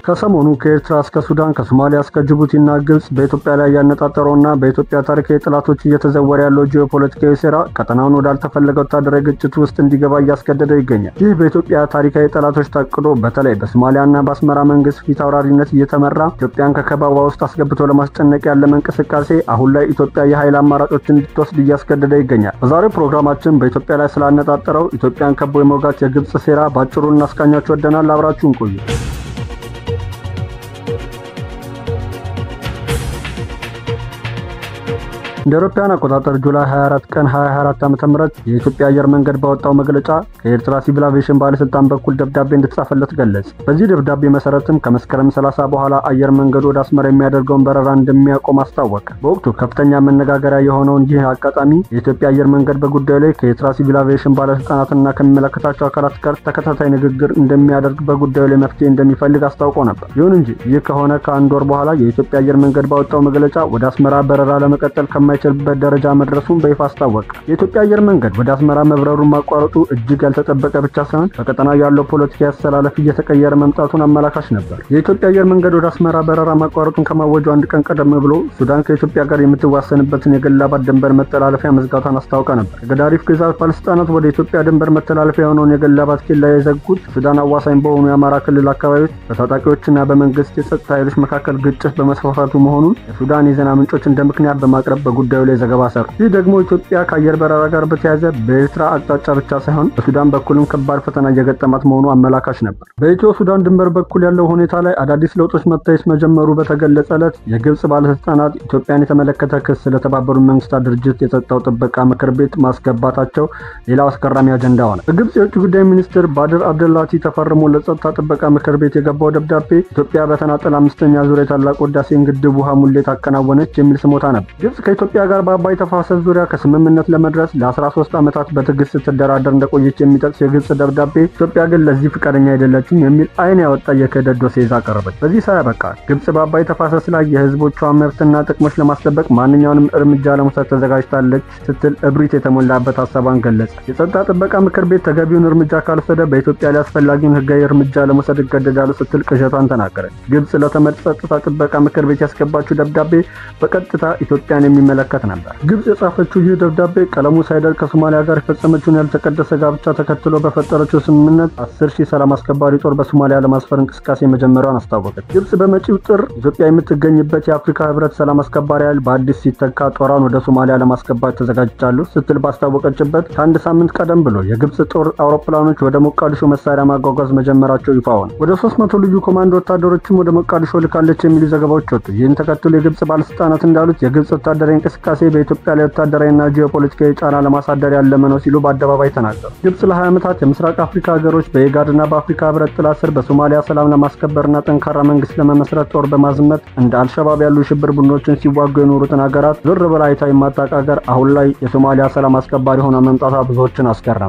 ከሰሞኑ ከኤርትራ እስከ ሱዳን ከሶማሊያ እስከ ጅቡቲና ግብጽ በኢትዮጵያ ላይ ያነጣጠረውና በኢትዮጵያ ታሪካዊ ጠላቶች እየተዘወረ ያለው ጂኦፖለቲካዊ ሴራ ቀጠናውን ወዳልተፈለገ ወታደራዊ ግጭት ውስጥ እንዲገባ እያስገደደው ይገኛል። ይህ በኢትዮጵያ ታሪካዊ ጠላቶች ታቅዶ በተለይ በሶማሊያና በአስመራ መንግስት ፊት አውራሪነት እየተመራ ኢትዮጵያን ከከበባ ውስጥ አስገብቶ ለማስጨነቅ ያለመ እንቅስቃሴ አሁን ላይ ኢትዮጵያ የኃይል አማራጮችን እንድትወስድ እያስገደደ ይገኛል። በዛሬው ፕሮግራማችን በኢትዮጵያ ላይ ስላነጣጠረው ኢትዮጵያን ከቦ የመውጋት የግብጽ ሴራ በአጭሩ እናስቃኛችሁ ወደናል። አብራችሁን ቆዩ። እንደ አውሮፓውያን አቆጣጠር ጁላይ 24 ቀን 2024 ዓ.ም የኢትዮጵያ አየር መንገድ ባወጣው መግለጫ ከኤርትራ ሲቪል አቪዬሽን ባለስልጣን በኩል ደብዳቤ እንድትጻፈለት ገለጸ። በዚህ ደብዳቤ መሰረትም ከመስከረም 30 በኋላ አየር መንገዱ ወደ አስመራ የሚያደርገውን በረራ እንደሚያቆም አስታወቀ። በወቅቱ ከፍተኛ መነጋገሪያ የሆነውን ይህ አጋጣሚ የኢትዮጵያ አየር መንገድ በጉዳዩ ላይ ከኤርትራ ሲቪል አቪዬሽን ባለስልጣናትና ከሚመለከታቸው አካላት ጋር ተከታታይ ንግግር እንደሚያደርግ በጉዳዩ ላይ መፍትሄ እንደሚፈልግ አስታውቆ ነበር። ይሁን እንጂ ይህ ከሆነ ከአንድ ወር በኋላ የኢትዮጵያ አየር መንገድ ባወጣው መግለጫ ወደ አስመራ በረራ ለመቀጠል ከማ የማይችልበት ደረጃ መድረሱን በይፋ አስታወቀ። የኢትዮጵያ አየር መንገድ ወደ አስመራ መብረሩን ማቋረጡ እጅግ ያልተጠበቀ ብቻ ሳይሆን በቀጠናው ያለው ፖለቲካዊ አስተላለፍ እየተቀየረ መምጣቱን አመላካሽ ነበር። የኢትዮጵያ አየር መንገድ ወደ አስመራ በረራ ማቋረጡን ከማወጁ አንድ ቀን ቀደም ብሎ ሱዳን ከኢትዮጵያ ጋር የምትዋሰንበትን የገላባት ድንበር መተላለፊያ መዝጋቷን አስታውቃ ነበር። የገዳሪፍ ግዛት ባለስልጣናት ወደ ኢትዮጵያ ድንበር መተላለፊያ የሆነውን የገላባት ኬላ የዘጉት ሱዳን አዋሳኝ በሆኑ የአማራ ክልል አካባቢዎች በታጣቂዎችና በመንግስት የጸጥታ ኃይሎች መካከል ግጭት በመስፋፋቱ መሆኑን የሱዳን የዜና ምንጮች እንደ ምክንያት በማቅረብ በጉዳዩ ላይ ዘገባ ሰሩ። ይህ ደግሞ ኢትዮጵያ ከአየር በረራ ጋር በተያያዘ በኤርትራ አቅጣጫ ብቻ ሳይሆን በሱዳን በኩልም ከባድ ፈተና እየገጠማት መሆኑ አመላካሽ ነበር። በኢትዮ ሱዳን ድንበር በኩል ያለው ሁኔታ ላይ አዳዲስ ለውጦች መታየት መጀመሩ በተገለጸ ዕለት የግብጽ ባለስልጣናት ኢትዮጵያን የተመለከተ ክስ ለተባበሩት መንግስታት ድርጅት የጸጥታው ጥበቃ ምክር ቤት ማስገባታቸው ሌላው አስገራሚ አጀንዳ ሆነ። በግብጽ የውጭ ጉዳይ ሚኒስትር ባድር አብደላቲ ተፈርሞ ለጸጥታ ጥበቃ ምክር ቤት የገባው ደብዳቤ ኢትዮጵያ በተናጠል አምስተኛ ዙር የታላቁ ህዳሴን ግድብ ውሃ ሙሌት አከናወነች የሚል ስሞታ ነበር። ግብጽ ከኢትዮጵያ ጋር በአባይ ተፋሰስ ዙሪያ ከስምምነት ለመድረስ ለ13 ዓመታት በትዕግስት ስትደራደር እንደቆየች የሚጠቅስ የግብጽ ደብዳቤ ኢትዮጵያ ግን ለዚህ ፍቃደኛ አይደለችም የሚል አይን ያወጣ የክህደት ዶሴ ይዛ ቀረበች። በዚህ ሳያበቃ ግብጽ በአባይ ተፋሰስ ላይ የህዝቦቿ መብትና ጥቅሞች ለማስጠበቅ ማንኛውንም እርምጃ ለመውሰድ ተዘጋጅታለች ስትል እብሪት የተሞላበት ሀሳቧን ገለጸ። የጸጥታ ጥበቃ ምክር ቤት ተገቢውን እርምጃ ካልወሰደ በኢትዮጵያ ላይ አስፈላጊውን ህጋዊ እርምጃ ለመውሰድ እገደዳሉ ስትል ቅዠቷን ተናገረች። ግብጽ ለተመድ ጸጥታ ጥበቃ ምክር ቤት ያስገባችው ደብዳቤ በቀጥታ ኢትዮጵያን የሚመለከት ነበር። ግብጽ የጻፈችው ይህ ደብዳቤ ቀለሙ ሳይደርቅ ከሶማሊያ ጋር የፈጸመችውን ያልተቀደሰ ጋብቻ ተከትሎ በፈጠረችው ስምምነት አስር ሺህ ሰላም አስከባሪ ጦር በሶማሊያ ለማስፈር እንቅስቃሴ መጀመሪያዋን አስታወቀች። ግብጽ በመጪው ጥር ኢትዮጵያ የምትገኝበት የአፍሪካ ህብረት ሰላም አስከባሪ ኃይል በአዲስ ሲተካ ጦሯን ወደ ሶማሊያ ለማስገባት ተዘጋጅቻሉ ስትል ባስታወቀችበት ከአንድ ሳምንት ቀደም ብሎ የግብጽ ጦር አውሮፕላኖች ወደ ሞቃዲሾ መሳሪያ ማጓጓዝ መጀመራቸው ይፋ ሆነ። ወደ ሶስት መቶ ልዩ ኮማንዶ ወታደሮችም ወደ ሞቃዲሾ ልካለች የሚሉ ዘገባዎች ወጡ። ይህን ተከትሎ የግብጽ ባለስልጣናት እንዳሉት የግብጽ ወታደራዊ እንቅስቃሴ በኢትዮጵያ ላይ ወታደራዊና ጂኦፖለቲካዊ ጫና ለማሳደር ያለመ ነው ሲሉ በአደባባይ ተናገሩ። ግብጽ ለ20 ዓመታት የምስራቅ አፍሪካ ሀገሮች በኢጋድና በአፍሪካ ህብረት ጥላ ስር በሶማሊያ ሰላም ለማስከበርና ጠንካራ መንግስት ለመመስረት ጦር በማዝመት እንደ አልሸባብ ያሉ የሽብር ቡድኖችን ሲዋጉ የኖሩትን ሀገራት ዞር ብላ አይታ የማታውቅ ሀገር አሁን ላይ የሶማሊያ ሰላም አስከባሪ ሆና መምጣቷ ብዙዎችን አስገረመ።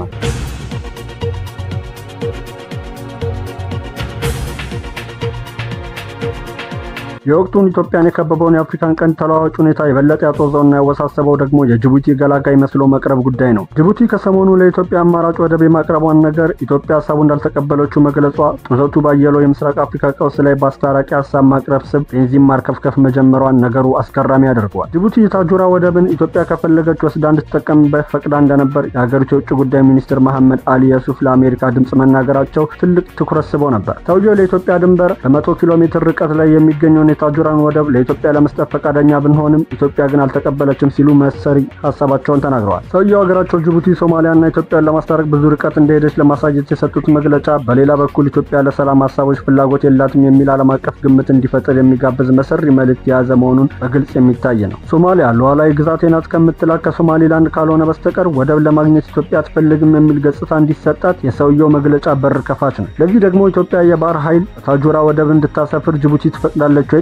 የወቅቱን ኢትዮጵያን የከበበውን የአፍሪካን ቀንድ ተለዋዋጭ ሁኔታ የበለጠ ያጦዘውና ያወሳሰበው ደግሞ የጅቡቲ ገላጋይ መስሎ መቅረብ ጉዳይ ነው። ጅቡቲ ከሰሞኑ ለኢትዮጵያ አማራጭ ወደብ የማቅረቧን ነገር ኢትዮጵያ ሀሳቡ እንዳልተቀበለችው መግለጿ ጡዘቱ ባየለው የምስራቅ አፍሪካ ቀውስ ላይ በአስታራቂ ሀሳብ ማቅረብ ስብ ቤንዚን ማርከፍከፍ መጀመሯን ነገሩ አስገራሚ አድርገዋል። ጅቡቲ የታጁራ ወደብን ኢትዮጵያ ከፈለገች ወስዳ እንድትጠቀምበት ፈቅዳ እንደነበር የሀገሪቱ የውጭ ጉዳይ ሚኒስትር መሐመድ አሊ የሱፍ ለአሜሪካ ድምፅ መናገራቸው ትልቅ ትኩረት ስቦ ነበር። ሰውየው ለኢትዮጵያ ድንበር በመቶ ኪሎ ሜትር ርቀት ላይ የሚገኘውን የታጁራን ወደብ ለኢትዮጵያ ለመስጠት ፈቃደኛ ብንሆንም ኢትዮጵያ ግን አልተቀበለችም ሲሉ መሰሪ ሀሳባቸውን ተናግረዋል። ሰውየው ሀገራቸው ጅቡቲ ሶማሊያና ኢትዮጵያን ለማስታረቅ ብዙ ርቀት እንደሄደች ለማሳየት የሰጡት መግለጫ፣ በሌላ በኩል ኢትዮጵያ ለሰላም ሀሳቦች ፍላጎት የላትም የሚል ዓለም አቀፍ ግምት እንዲፈጠር የሚጋብዝ መሰሪ መልእክት የያዘ መሆኑን በግልጽ የሚታይ ነው። ሶማሊያ ሉዓላዊ ግዛቴ ናት ከምትላት ከሶማሊላንድ ካልሆነ በስተቀር ወደብ ለማግኘት ኢትዮጵያ አትፈልግም የሚል ገጽታ እንዲሰጣት የሰውየው መግለጫ በር ከፋች ነው። ለዚህ ደግሞ ኢትዮጵያ የባህር ኃይል ታጁራ ወደብ እንድታሰፍር ጅቡቲ ትፈቅዳለች ወይ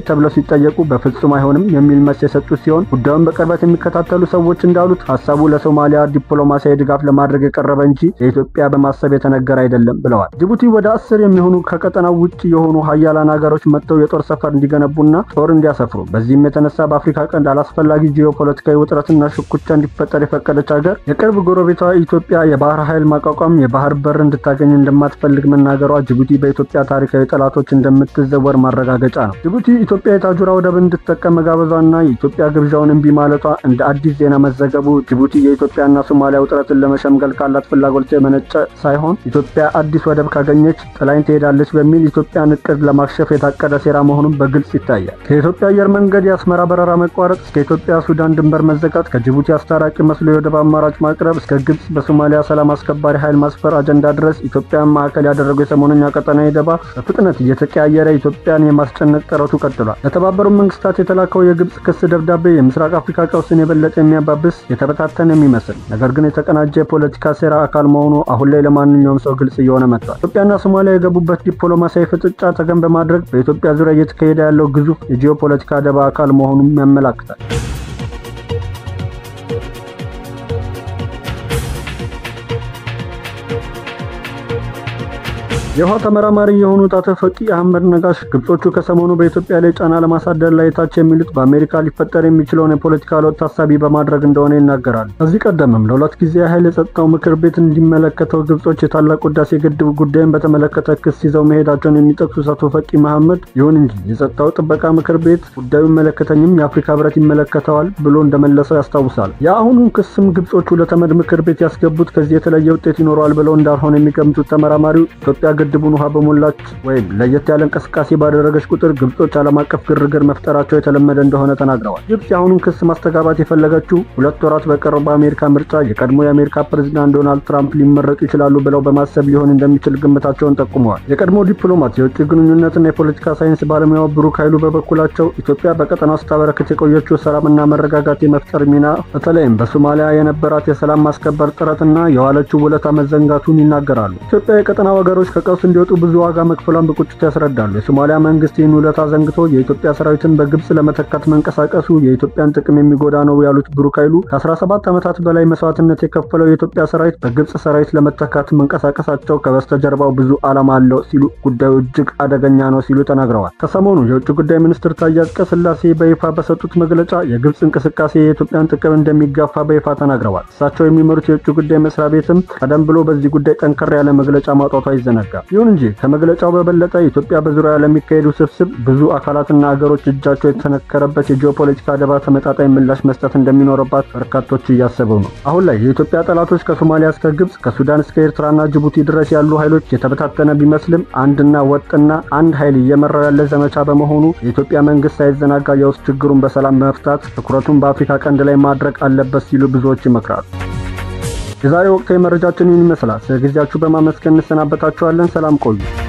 ተብለው ሲጠየቁ በፍጹም አይሆንም የሚል መልስ የሰጡት ሲሆን ጉዳዩን በቅርበት የሚከታተሉ ሰዎች እንዳሉት ሀሳቡ ለሶማሊያ ዲፕሎማሲያዊ ድጋፍ ለማድረግ የቀረበ እንጂ ለኢትዮጵያ በማሰብ የተነገረ አይደለም ብለዋል። ጅቡቲ ወደ አስር የሚሆኑ ከቀጠናው ውጭ የሆኑ ሀያላን ሀገሮች መጥተው የጦር ሰፈር እንዲገነቡና ጦር እንዲያሰፍሩ በዚህም የተነሳ በአፍሪካ ቀንድ አላስፈላጊ ጂኦፖለቲካዊ ውጥረትና ሽኩቻ እንዲፈጠር የፈቀደች ሀገር የቅርብ ጎረቤቷ ኢትዮጵያ የባህር ኃይል ማቋቋም የባህር በር እንድታገኝ እንደማትፈልግ መናገሯ ጅቡቲ በኢትዮጵያ ታሪካዊ ጠላቶች እንደምትዘወር ማረጋገጫ ነው። ጅቡቲ ኢትዮጵያ የታጁራ ወደብ እንድትጠቀም መጋበዟና የኢትዮጵያ ግብዣውን እምቢ ማለቷ እንደ አዲስ ዜና መዘገቡ ጅቡቲ የኢትዮጵያና ሶማሊያ ውጥረትን ለመሸምገል ካላት ፍላጎት የመነጨ ሳይሆን ኢትዮጵያ አዲስ ወደብ ካገኘች ጥላኝ ትሄዳለች በሚል ኢትዮጵያን እቅድ ለማክሸፍ የታቀደ ሴራ መሆኑን በግልጽ ይታያል። ከኢትዮጵያ አየር መንገድ የአስመራ በረራ መቋረጥ እስከ ኢትዮጵያ ሱዳን ድንበር መዘጋት፣ ከጅቡቲ አስታራቂ መስሎ የወደብ አማራጭ ማቅረብ እስከ ግብጽ በሶማሊያ ሰላም አስከባሪ ኃይል ማስፈር አጀንዳ ድረስ ኢትዮጵያን ማዕከል ያደረገው የሰሞነኛ ቀጠናዊ ደባ በፍጥነት እየተቀያየረ ኢትዮጵያን የማስጨነቅ ጥረቱ ቀጥሏል። ለተባበሩት መንግስታት የተላከው የግብጽ ክስ ደብዳቤ የምስራቅ አፍሪካ ቀውስን የበለጠ የሚያባብስ የተበታተነ የሚመስል ነገር ግን የተቀናጀ የፖለቲካ ሴራ አካል መሆኑ አሁን ላይ ለማንኛውም ሰው ግልጽ እየሆነ መጥቷል። ኢትዮጵያና ሶማሊያ የገቡበት ዲፕሎማሲያዊ ፍጥጫ ተገን በማድረግ በኢትዮጵያ ዙሪያ እየተካሄደ ያለው ግዙፍ የጂኦፖለቲካ ደባ አካል መሆኑም ያመላክታል። የውሃ ተመራማሪ የሆኑት አቶ ፈቂ አህመድ ነጋሽ ግብጾቹ ከሰሞኑ በኢትዮጵያ ላይ ጫና ለማሳደር ላይ ታች የሚሉት በአሜሪካ ሊፈጠር የሚችለውን የፖለቲካ ለውጥ ታሳቢ በማድረግ እንደሆነ ይናገራሉ። ከዚህ ቀደምም ለሁለት ጊዜ ያህል የጸጥታው ምክር ቤት እንዲመለከተው ግብጾች የታላቁ ህዳሴ ግድብ ጉዳይን በተመለከተ ክስ ይዘው መሄዳቸውን የሚጠቅሱት አቶ ፈቂ መሐመድ ይሁን እንጂ የጸጥታው ጥበቃ ምክር ቤት ጉዳዩ ይመለከተኝም የአፍሪካ ህብረት ይመለከተዋል ብሎ እንደመለሰው ያስታውሳል። የአሁኑን ክስም ግብጾቹ ለተመድ ምክር ቤት ያስገቡት ከዚህ የተለየ ውጤት ይኖረዋል ብለው እንዳልሆነ የሚገምቱት ተመራማሪው ኢትዮጵያ ግድቡን ውሃ በሞላች ወይም ለየት ያለ እንቅስቃሴ ባደረገች ቁጥር ግብጾች ዓለም አቀፍ ግርግር መፍጠራቸው የተለመደ እንደሆነ ተናግረዋል። ግብጽ የአሁኑን ክስ ማስተጋባት የፈለገችው ሁለት ወራት በቀረው በአሜሪካ ምርጫ የቀድሞ የአሜሪካ ፕሬዚዳንት ዶናልድ ትራምፕ ሊመረጡ ይችላሉ ብለው በማሰብ ሊሆን እንደሚችል ግምታቸውን ጠቁመዋል። የቀድሞ ዲፕሎማት የውጭ ግንኙነትና የፖለቲካ ሳይንስ ባለሙያው ብሩክ ኃይሉ በበኩላቸው ኢትዮጵያ በቀጠናው ስታበረክት የቆየችው ሰላምና መረጋጋት የመፍጠር ሚና በተለይም በሶማሊያ የነበራት የሰላም ማስከበር ጥረትና የዋለችው ውለታ መዘንጋቱን ይናገራሉ። ኢትዮጵያ የቀጠናው ሀገሮች ከቀውስ እንዲወጡ ብዙ ዋጋ መክፈሏን በቁጭት ያስረዳሉ። የሶማሊያ መንግስት ይህን ውለታ ዘንግቶ የኢትዮጵያ ሰራዊትን በግብጽ ለመተካት መንቀሳቀሱ የኢትዮጵያን ጥቅም የሚጎዳ ነው ያሉት ብሩክ ኃይሉ ከ17 ዓመታት በላይ መስዋዕትነት የከፈለው የኢትዮጵያ ሰራዊት በግብጽ ሰራዊት ለመተካት መንቀሳቀሳቸው ከበስተጀርባው ብዙ ዓላማ አለው ሲሉ ጉዳዩ እጅግ አደገኛ ነው ሲሉ ተናግረዋል። ከሰሞኑ የውጭ ጉዳይ ሚኒስትር ታዬ አጽቀሥላሴ በይፋ በሰጡት መግለጫ የግብጽ እንቅስቃሴ የኢትዮጵያን ጥቅም እንደሚጋፋ በይፋ ተናግረዋል። እሳቸው የሚመሩት የውጭ ጉዳይ መስሪያ ቤትም ቀደም ብሎ በዚህ ጉዳይ ጠንከር ያለ መግለጫ ማውጣቱ አይዘነጋም። ይሁን እንጂ ከመግለጫው በበለጠ ኢትዮጵያ በዙሪያ ለሚካሄዱ ስብስብ ብዙ አካላትና ሀገሮች እጃቸው የተነከረበት የጂኦፖለቲካ ደባ ተመጣጣኝ ምላሽ መስጠት እንደሚኖርባት በርካቶች እያሰቡ ነው። አሁን ላይ የኢትዮጵያ ጠላቶች ከሶማሊያ እስከ ግብጽ፣ ከሱዳን እስከ ኤርትራና ጅቡቲ ድረስ ያሉ ኃይሎች የተበታተነ ቢመስልም አንድና ወጥና አንድ ኃይል እየመራው ያለ ዘመቻ በመሆኑ የኢትዮጵያ መንግስት ሳይዘናጋ የውስጥ ችግሩን በሰላም መፍታት ትኩረቱን በአፍሪካ ቀንድ ላይ ማድረግ አለበት ሲሉ ብዙዎች ይመክራሉ። የዛሬ ወቅታዊ መረጃችን ይህን ይመስላል። ስለ ጊዜያችሁ በማመስገን እንሰናበታችኋለን። ሰላም ቆዩ።